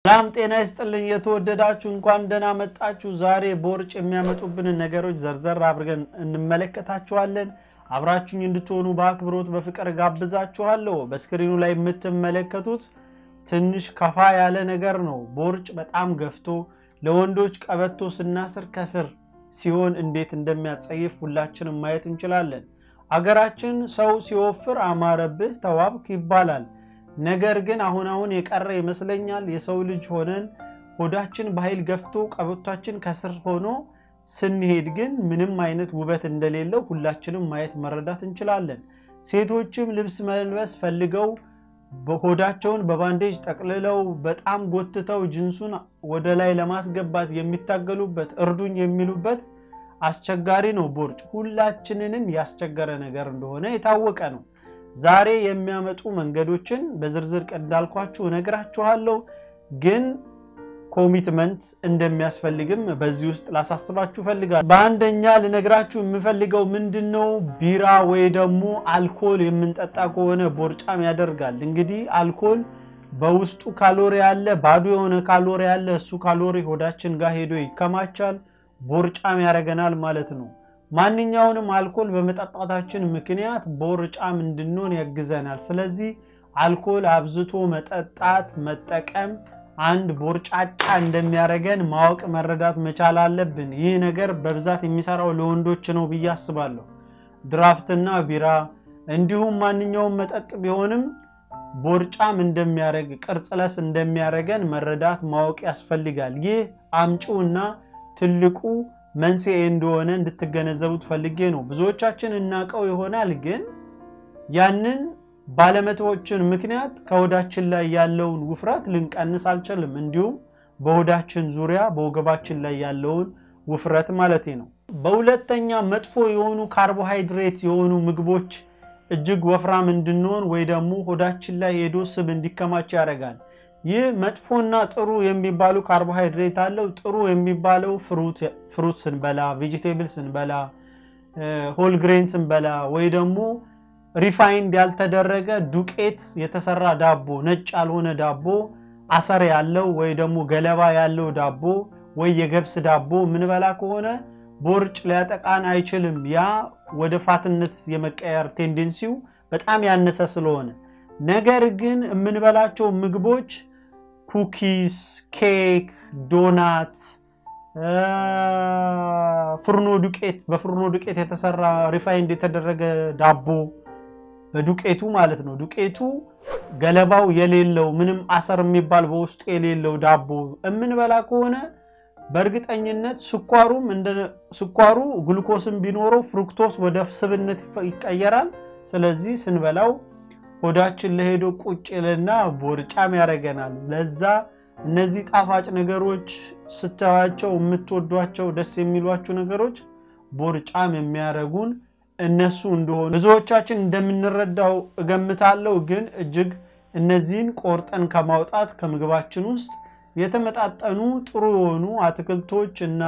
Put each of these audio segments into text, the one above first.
ሰላም ጤና ይስጥልኝ። የተወደዳችሁ እንኳን ደህና መጣችሁ። ዛሬ ቦርጭ የሚያመጡብንን ነገሮች ዘርዘር አድርገን እንመለከታችኋለን። አብራችሁኝ እንድትሆኑ በአክብሮት በፍቅር ጋብዛችኋለሁ። በስክሪኑ ላይ የምትመለከቱት ትንሽ ከፋ ያለ ነገር ነው። ቦርጭ በጣም ገፍቶ ለወንዶች ቀበቶ ስናስር ከስር ሲሆን እንዴት እንደሚያጸይፍ ሁላችንም ማየት እንችላለን። አገራችን ሰው ሲወፍር አማረብህ ተዋብክ ይባላል። ነገር ግን አሁን አሁን የቀረ ይመስለኛል። የሰው ልጅ ሆነን ሆዳችን በኃይል ገፍቶ ቀበቷችን ከስር ሆኖ ስንሄድ ግን ምንም አይነት ውበት እንደሌለው ሁላችንም ማየት መረዳት እንችላለን። ሴቶችም ልብስ መልበስ ፈልገው ሆዳቸውን በባንዴጅ ጠቅልለው በጣም ጎትተው ጅንሱን ወደ ላይ ለማስገባት የሚታገሉበት እርዱኝ የሚሉበት አስቸጋሪ ነው። ቦርጭ ሁላችንንም ያስቸገረ ነገር እንደሆነ የታወቀ ነው። ዛሬ የሚያመጡ መንገዶችን በዝርዝር እንዳልኳችሁ እነግራችኋለሁ። ግን ኮሚትመንት እንደሚያስፈልግም በዚህ ውስጥ ላሳስባችሁ ፈልጋለሁ። በአንደኛ ልነግራችሁ የምፈልገው ምንድን ነው፣ ቢራ ወይ ደግሞ አልኮል የምንጠጣ ከሆነ ቦርጫም ያደርጋል። እንግዲህ አልኮል በውስጡ ካሎሪ አለ፣ ባዶ የሆነ ካሎሪ አለ። እሱ ካሎሪ ሆዳችን ጋር ሄዶ ይከማቻል፣ ቦርጫም ያደርገናል ማለት ነው። ማንኛውንም አልኮል በመጠጣታችን ምክንያት ቦርጫም እንድንሆን ያግዘናል። ስለዚህ አልኮል አብዝቶ መጠጣት መጠቀም አንድ ቦርጫጫ እንደሚያደርገን ማወቅ መረዳት መቻል አለብን። ይህ ነገር በብዛት የሚሰራው ለወንዶች ነው ብዬ አስባለሁ። ድራፍትና ቢራ እንዲሁም ማንኛውም መጠጥ ቢሆንም ቦርጫም እንደሚያደርግ ቅርጽለስ እንደሚያደርገን መረዳት ማወቅ ያስፈልጋል። ይህ አምጪውና ትልቁ መንስኤ እንደሆነ እንድትገነዘቡት ፈልጌ ነው። ብዙዎቻችን እናውቀው ይሆናል፣ ግን ያንን ባለመተዎችን ምክንያት ከሆዳችን ላይ ያለውን ውፍረት ልንቀንስ አልችልም። እንዲሁም በሆዳችን ዙሪያ በወገባችን ላይ ያለውን ውፍረት ማለት ነው። በሁለተኛ መጥፎ የሆኑ ካርቦሃይድሬት የሆኑ ምግቦች እጅግ ወፍራም እንድንሆን ወይ ደግሞ ሆዳችን ላይ ሄዶ ስብ እንዲከማች ያደርጋል። ይህ መጥፎና ጥሩ የሚባሉ ካርቦሃይድሬት አለው። ጥሩ የሚባለው ፍሩት ስንበላ፣ ቬጂቴብል ስንበላ፣ ሆል ግሬን ስንበላ ወይ ደግሞ ሪፋይንድ ያልተደረገ ዱቄት የተሰራ ዳቦ፣ ነጭ ያልሆነ ዳቦ፣ አሰር ያለው ወይ ደግሞ ገለባ ያለው ዳቦ ወይ የገብስ ዳቦ ምንበላ ከሆነ ቦርጭ ሊያጠቃን አይችልም። ያ ወደ ፋትነት የመቀየር ቴንደንሲው በጣም ያነሰ ስለሆነ ነገር ግን የምንበላቸው ምግቦች ኩኪስ፣ ኬክ፣ ዶናት፣ ፍርኖ ዱቄት በፍርኖ ዱቄት የተሰራ ሪፋይንድ የተደረገ ዳቦ በዱቄቱ ማለት ነው። ዱቄቱ ገለባው የሌለው ምንም አሰር የሚባል በውስጡ የሌለው ዳቦ የምንበላ ከሆነ በእርግጠኝነት ስኳሩም እንደ ስኳሩ ግሉኮስም ቢኖረው ፍሩክቶስ ወደ ስብነት ይቀየራል። ስለዚህ ስንበላው ሆዳችን ለሄዶ ቁጭ ይልና ቦርጫም ያደርገናል። ለዛ እነዚህ ጣፋጭ ነገሮች ስታዩዋቸው የምትወዷቸው ደስ የሚሏችሁ ነገሮች ቦርጫም የሚያደርጉን እነሱ እንደሆኑ ብዙዎቻችን እንደምንረዳው እገምታለሁ። ግን እጅግ እነዚህን ቆርጠን ከማውጣት ከምግባችን ውስጥ የተመጣጠኑ ጥሩ የሆኑ አትክልቶች እና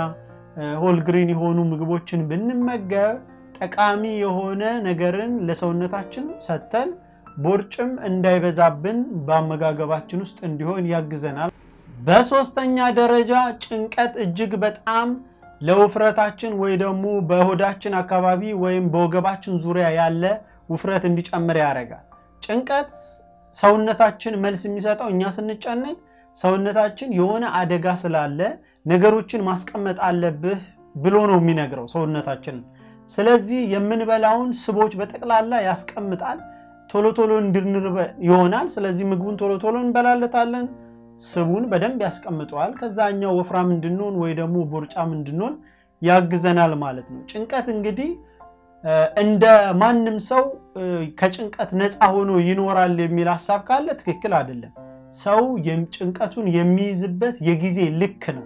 ሆልግሪን የሆኑ ምግቦችን ብንመገብ ጠቃሚ የሆነ ነገርን ለሰውነታችን ሰጥተን ቦርጭም እንዳይበዛብን በአመጋገባችን ውስጥ እንዲሆን ያግዘናል። በሶስተኛ ደረጃ ጭንቀት እጅግ በጣም ለውፍረታችን ወይ ደግሞ በሆዳችን አካባቢ ወይም በወገባችን ዙሪያ ያለ ውፍረት እንዲጨምር ያደርጋል። ጭንቀት ሰውነታችን መልስ የሚሰጠው እኛ ስንጨነቅ ሰውነታችን የሆነ አደጋ ስላለ ነገሮችን ማስቀመጥ አለብህ ብሎ ነው የሚነግረው ሰውነታችንን። ስለዚህ የምንበላውን ስቦች በጠቅላላ ያስቀምጣል። ቶሎ ቶሎ እንድንርበ ይሆናል። ስለዚህ ምግቡን ቶሎ ቶሎ እንበላለታለን። ስቡን በደንብ ያስቀምጠዋል። ከዛኛው ወፍራም እንድንሆን ወይ ደግሞ ቦርጫም እንድንሆን ያግዘናል ማለት ነው። ጭንቀት እንግዲህ እንደ ማንም ሰው ከጭንቀት ነፃ ሆኖ ይኖራል የሚል ሀሳብ ካለ ትክክል አይደለም። ሰው ጭንቀቱን የሚይዝበት የጊዜ ልክ ነው።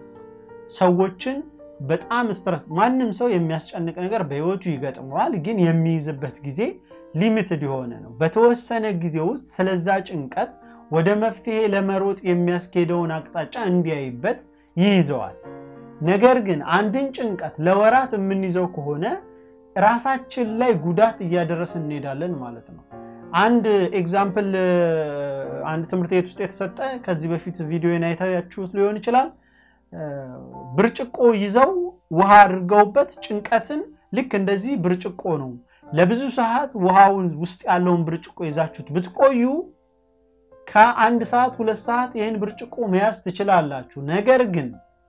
ሰዎችን በጣም ስትረስ ማንም ሰው የሚያስጨንቅ ነገር በህይወቱ ይገጥመዋል። ግን የሚይዝበት ጊዜ ሊሚትድ የሆነ ነው። በተወሰነ ጊዜ ውስጥ ስለዛ ጭንቀት ወደ መፍትሄ ለመሮጥ የሚያስኬደውን አቅጣጫ እንዲያይበት ይይዘዋል። ነገር ግን አንድን ጭንቀት ለወራት የምንይዘው ከሆነ ራሳችን ላይ ጉዳት እያደረስን እንሄዳለን ማለት ነው። አንድ ኤግዛምፕል አንድ ትምህርት ቤት ውስጥ የተሰጠ ከዚህ በፊት ቪዲዮን አይታያችሁት ሊሆን ይችላል። ብርጭቆ ይዘው ውሃ አድርገውበት ጭንቀትን ልክ እንደዚህ ብርጭቆ ነው። ለብዙ ሰዓት ውሃውን ውስጥ ያለውን ብርጭቆ ይዛችሁት ብትቆዩ ከአንድ ሰዓት ሁለት ሰዓት ይህን ብርጭቆ መያዝ ትችላላችሁ። ነገር ግን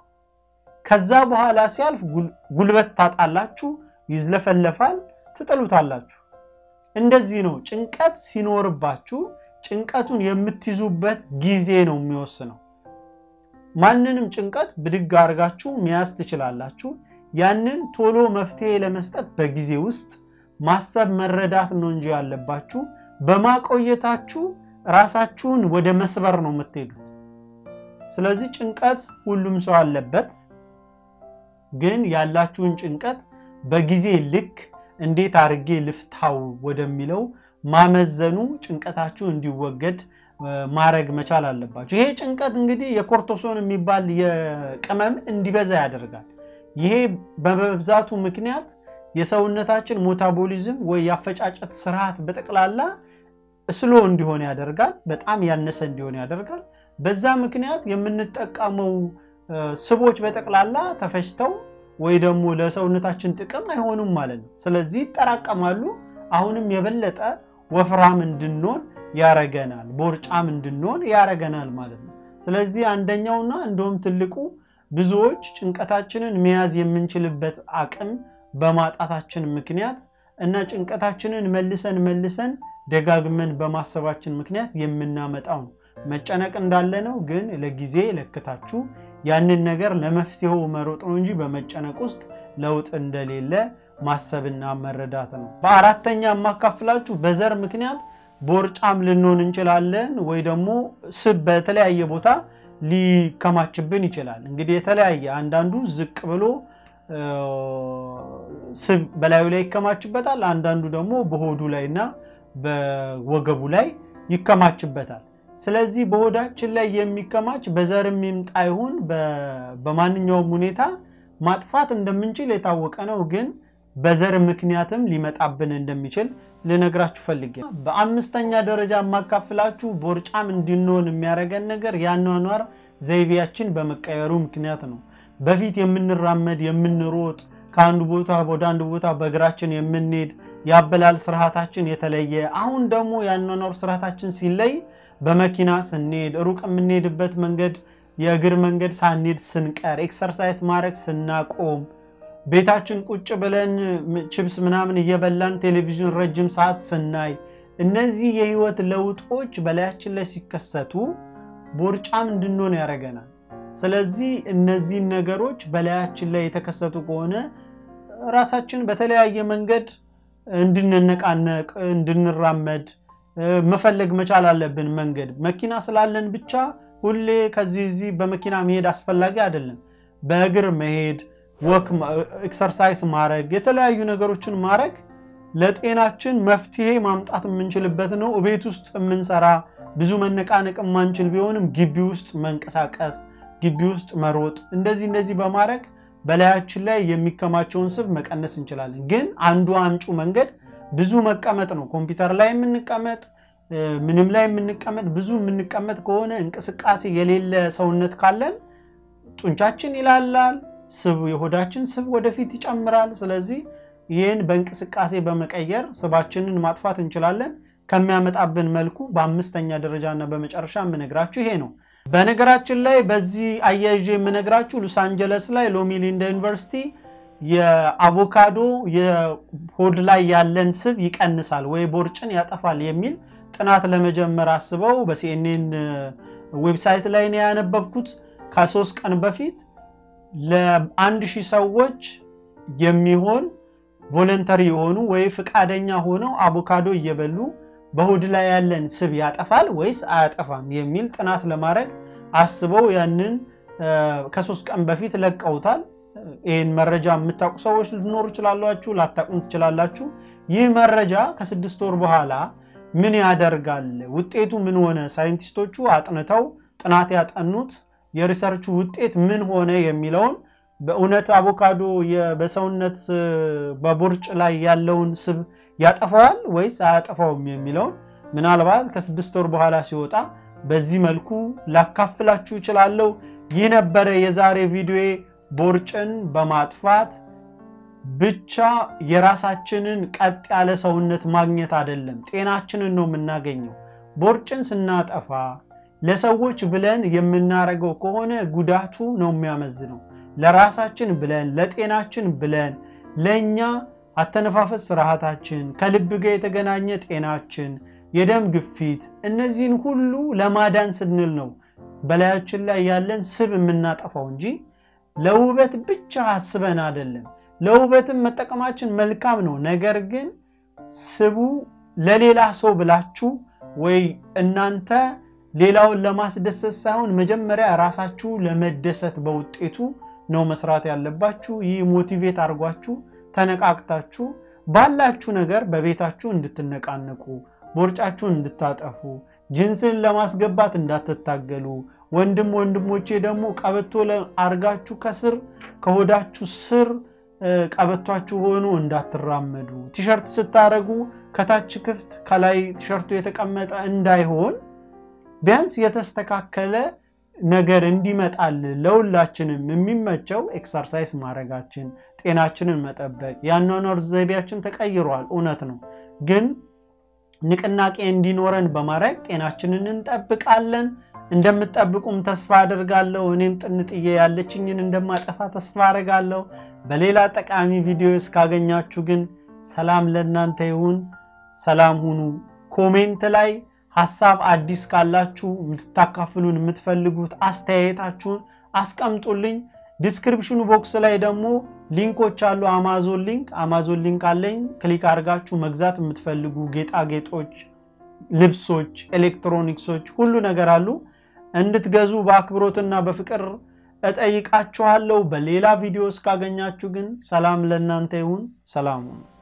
ከዛ በኋላ ሲያልፍ ጉልበት ታጣላችሁ፣ ይዝለፈለፋል፣ ትጥሉታላችሁ። እንደዚህ ነው። ጭንቀት ሲኖርባችሁ ጭንቀቱን የምትይዙበት ጊዜ ነው የሚወስነው። ማንንም ጭንቀት ብድግ አድርጋችሁ መያዝ ትችላላችሁ። ያንን ቶሎ መፍትሄ ለመስጠት በጊዜ ውስጥ ማሰብ መረዳት ነው እንጂ ያለባችሁ በማቆየታችሁ ራሳችሁን ወደ መስበር ነው የምትሄዱት። ስለዚህ ጭንቀት ሁሉም ሰው አለበት። ግን ያላችሁን ጭንቀት በጊዜ ልክ እንዴት አድርጌ ልፍታው ወደሚለው ማመዘኑ ጭንቀታችሁ እንዲወገድ ማድረግ መቻል አለባችሁ። ይሄ ጭንቀት እንግዲህ የኮርቶሶን የሚባል የቅመም እንዲበዛ ያደርጋል። ይሄ በመብዛቱ ምክንያት የሰውነታችን ሜታቦሊዝም ወይ የአፈጫጨት ስርዓት በጠቅላላ ስሎ እንዲሆን ያደርጋል። በጣም ያነሰ እንዲሆን ያደርጋል። በዛ ምክንያት የምንጠቀመው ስቦች በጠቅላላ ተፈጭተው ወይ ደግሞ ለሰውነታችን ጥቅም አይሆኑም ማለት ነው። ስለዚህ ይጠራቀማሉ። አሁንም የበለጠ ወፍራም እንድንሆን ያረገናል፣ ቦርጫም እንድንሆን ያረገናል ማለት ነው። ስለዚህ አንደኛውና እንደውም ትልቁ ብዙዎች ጭንቀታችንን መያዝ የምንችልበት አቅም በማጣታችን ምክንያት እና ጭንቀታችንን መልሰን መልሰን ደጋግመን በማሰባችን ምክንያት የምናመጣው ነው። መጨነቅ እንዳለ ነው፣ ግን ለጊዜ ለክታችሁ ያንን ነገር ለመፍትሄው መሮጥ ነው እንጂ በመጨነቅ ውስጥ ለውጥ እንደሌለ ማሰብና መረዳት ነው። በአራተኛ የማካፍላችሁ በዘር ምክንያት ቦርጫም ልንሆን እንችላለን፣ ወይ ደግሞ ስብ በተለያየ ቦታ ሊከማችብን ይችላል። እንግዲህ የተለያየ አንዳንዱ ዝቅ ብሎ ስብ በላዩ ላይ ይከማችበታል። አንዳንዱ ደግሞ በሆዱ ላይ እና በወገቡ ላይ ይከማችበታል። ስለዚህ በሆዳችን ላይ የሚከማች በዘርም ይምጣ ይሁን በማንኛውም ሁኔታ ማጥፋት እንደምንችል የታወቀ ነው። ግን በዘር ምክንያትም ሊመጣብን እንደሚችል ልነግራችሁ ፈልጌ። በአምስተኛ ደረጃ የማካፍላችሁ ቦርጫም እንድንሆን የሚያደርገን ነገር የአኗኗር ዘይቤያችን በመቀየሩ ምክንያት ነው። በፊት የምንራመድ የምንሮጥ ከአንዱ ቦታ ወደ አንዱ ቦታ በእግራችን የምንሄድ የአበላል ስርዓታችን የተለየ፣ አሁን ደግሞ የአኗኗር ስርዓታችን ሲለይ በመኪና ስንሄድ ሩቅ የምንሄድበት መንገድ የእግር መንገድ ሳንሄድ ስንቀር፣ ኤክሰርሳይዝ ማድረግ ስናቆም፣ ቤታችን ቁጭ ብለን ችብስ ምናምን እየበላን ቴሌቪዥን ረጅም ሰዓት ስናይ፣ እነዚህ የህይወት ለውጦች በላያችን ላይ ሲከሰቱ ቦርጫም እንድንሆን ያደርገናል። ስለዚህ እነዚህን ነገሮች በላያችን ላይ የተከሰቱ ከሆነ ራሳችን በተለያየ መንገድ እንድንነቃነቅ እንድንራመድ መፈለግ መቻል አለብን። መንገድ መኪና ስላለን ብቻ ሁሌ ከዚህ እዚህ በመኪና መሄድ አስፈላጊ አይደለም። በእግር መሄድ፣ ወክ፣ ኤክሰርሳይዝ ማድረግ፣ የተለያዩ ነገሮችን ማድረግ ለጤናችን መፍትሄ ማምጣት የምንችልበት ነው። ቤት ውስጥ የምንሰራ ብዙ መነቃነቅ የማንችል ቢሆንም ግቢ ውስጥ መንቀሳቀስ፣ ግቢ ውስጥ መሮጥ፣ እንደዚህ እንደዚህ በማድረግ በላያችን ላይ የሚከማቸውን ስብ መቀነስ እንችላለን። ግን አንዱ አምጩ መንገድ ብዙ መቀመጥ ነው። ኮምፒውተር ላይ የምንቀመጥ ምንም ላይ የምንቀመጥ ብዙ የምንቀመጥ ከሆነ እንቅስቃሴ የሌለ ሰውነት ካለን ጡንቻችን ይላላል፣ ስብ የሆዳችን ስብ ወደፊት ይጨምራል። ስለዚህ ይህን በእንቅስቃሴ በመቀየር ስባችንን ማጥፋት እንችላለን። ከሚያመጣብን መልኩ በአምስተኛ ደረጃ እና በመጨረሻ የምነግራችሁ ይሄ ነው። በነገራችን ላይ በዚህ አያይዤ የምነግራችሁ ሎስ አንጀለስ ላይ ሎሚ ሊንዳ ዩኒቨርሲቲ የአቮካዶ የሆድ ላይ ያለን ስብ ይቀንሳል ወይ ቦርጭን ያጠፋል የሚል ጥናት ለመጀመር አስበው በሲኤንኤን ዌብሳይት ላይ ነው ያነበብኩት። ከሶስት ቀን በፊት ለአንድ ሺህ ሰዎች የሚሆን ቮለንተሪ የሆኑ ወይ ፍቃደኛ ሆነው አቮካዶ እየበሉ በሆድ ላይ ያለን ስብ ያጠፋል ወይስ አያጠፋም የሚል ጥናት ለማድረግ አስበው ያንን ከሶስት ቀን በፊት ለቀውታል። ይህን መረጃ የምታውቁ ሰዎች ልትኖሩ ይችላላችሁ፣ ላታቁም ትችላላችሁ። ይህ መረጃ ከስድስት ወር በኋላ ምን ያደርጋል፣ ውጤቱ ምን ሆነ፣ ሳይንቲስቶቹ አጥንተው ጥናት ያጠኑት የሪሰርቹ ውጤት ምን ሆነ የሚለውን በእውነት አቮካዶ በሰውነት በቦርጭ ላይ ያለውን ስብ ያጠፋዋል ወይስ አያጠፋውም የሚለውን ምናልባት ከስድስት ወር በኋላ ሲወጣ በዚህ መልኩ ላካፍላችሁ እችላለሁ። ይህ ነበረ የዛሬ ቪዲዮዬ። ቦርጭን በማጥፋት ብቻ የራሳችንን ቀጥ ያለ ሰውነት ማግኘት አይደለም፣ ጤናችንን ነው የምናገኘው። ቦርጭን ስናጠፋ ለሰዎች ብለን የምናደርገው ከሆነ ጉዳቱ ነው የሚያመዝነው። ለራሳችን ብለን ለጤናችን ብለን ለእኛ አተነፋፈስ ስርዓታችን፣ ከልብ ጋር የተገናኘ ጤናችን፣ የደም ግፊት፣ እነዚህን ሁሉ ለማዳን ስንል ነው በላያችን ላይ ያለን ስብ የምናጠፋው እንጂ ለውበት ብቻ አስበን አይደለም። ለውበትም መጠቀማችን መልካም ነው። ነገር ግን ስቡ ለሌላ ሰው ብላችሁ ወይ እናንተ ሌላውን ለማስደሰት ሳይሆን መጀመሪያ ራሳችሁ ለመደሰት በውጤቱ ነው መስራት ያለባችሁ። ይህ ሞቲቬት አድርጓችሁ ተነቃቅታችሁ ባላችሁ ነገር በቤታችሁ እንድትነቃነቁ፣ ቦርጫችሁን እንድታጠፉ፣ ጅንስን ለማስገባት እንዳትታገሉ። ወንድም ወንድሞቼ ደግሞ ቀበቶ አርጋችሁ ከስር ከሆዳችሁ ስር ቀበቷችሁ ሆኖ እንዳትራመዱ። ቲሸርት ስታደርጉ ከታች ክፍት ከላይ ቲሸርቱ የተቀመጠ እንዳይሆን ቢያንስ የተስተካከለ ነገር እንዲመጣል ለሁላችንም የሚመቸው ኤክሰርሳይዝ ማድረጋችን፣ ጤናችንን መጠበቅ። የአኗኗር ዘይቤያችን ተቀይሯል፣ እውነት ነው። ግን ንቅናቄ እንዲኖረን በማድረግ ጤናችንን እንጠብቃለን። እንደምትጠብቁም ተስፋ አደርጋለሁ። እኔም ጥንጥዬ ያለችኝን እንደማጠፋ ተስፋ አደርጋለሁ። በሌላ ጠቃሚ ቪዲዮ እስካገኛችሁ ግን ሰላም ለእናንተ ይሁን። ሰላም ሁኑ። ኮሜንት ላይ ሀሳብ አዲስ ካላችሁ የምታካፍሉን የምትፈልጉት አስተያየታችሁን አስቀምጡልኝ። ዲስክሪፕሽኑ ቦክስ ላይ ደግሞ ሊንኮች አሉ። አማዞን ሊንክ አማዞን ሊንክ አለኝ። ክሊክ አድርጋችሁ መግዛት የምትፈልጉ ጌጣጌጦች፣ ልብሶች፣ ኤሌክትሮኒክሶች ሁሉ ነገር አሉ እንድትገዙ በአክብሮትና በፍቅር እጠይቃችኋለሁ። በሌላ ቪዲዮ እስካገኛችሁ ግን ሰላም ለእናንተ ይሁን። ሰላም ሁኑ።